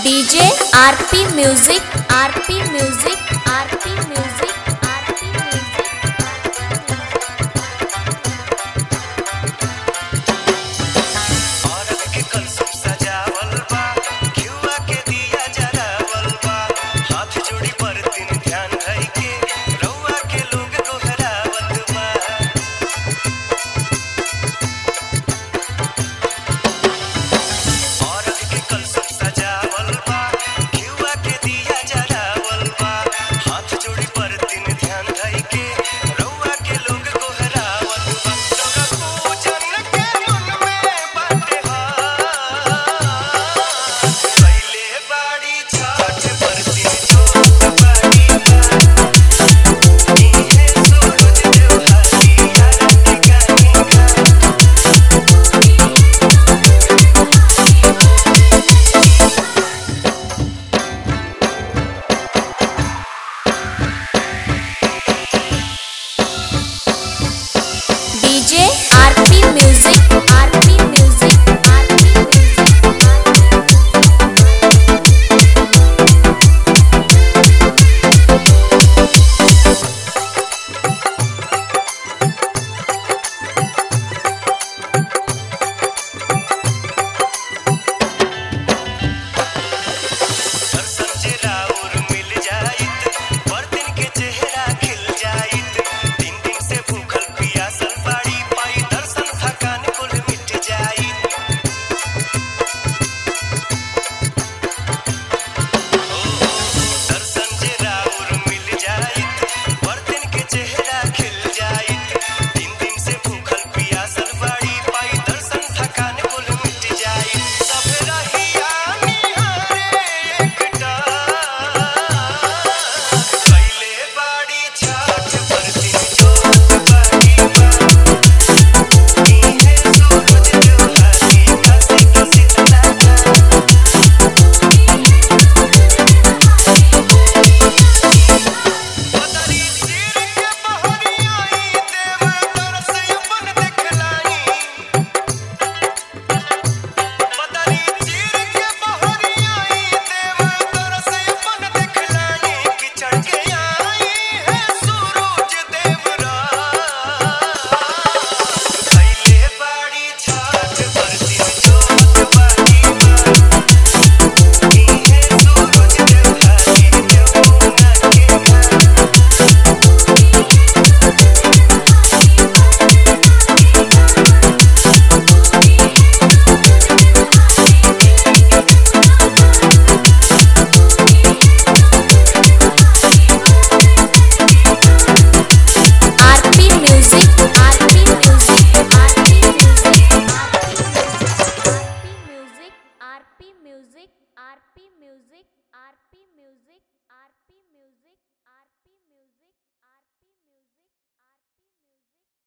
DJ R P music R P music R P music R P music औरत के कलसुम सजावल बा घिउवा के दिया जरावल बा हाथ जोड़ी बरतिन ध्यान धइ के रउआ के लोग गोहरावत बा औरत के कलसुम सजावल बा घिउवा के दिया जरावल बा हाथ जोड़ी बरतिन ध्यान धइ के रउआ के लोग गोहरावत बा लोग पूजन के मन में बाटे पहिले बाड़ी छठ बरतिन छोट बाड़ी इहे सूरज देवहाती यार के गानी का DJ R P music R P music R P music दर्शन जे राउर मिल जाइत बर्तन के चेहरा खिल जाइत दिन दिन से भूखल पियासल बाड़ी पाई दर्शन थकान कुल मिट जाइत दर्शन जे राउर मिल जाइत बर्तन के चेहरा खिल जाइत दिन दिन से भूखल पियासल बाड़ी पाई दर्शन थकान कुल मिट जाइत सब रहिया निहारे एकटा पहिले बाड़ी छाठ बरतिन छोट बाड़ी बा इहे सूरज देवहाती काशी के शीतला का पतरी चीर के बहरियाई देव तरस अपन देखलाई पतरी चीर के बहरियाई देव तरस अपन देखलाई कि चढ़ के आई है सूरज देवरा पहिले बाड़ी छाठ बरतिन छोट बाड़ी बा इहे सूरज देवहाती देवमुना के घाट R P music R P music R P music R P music R P music R P music R P music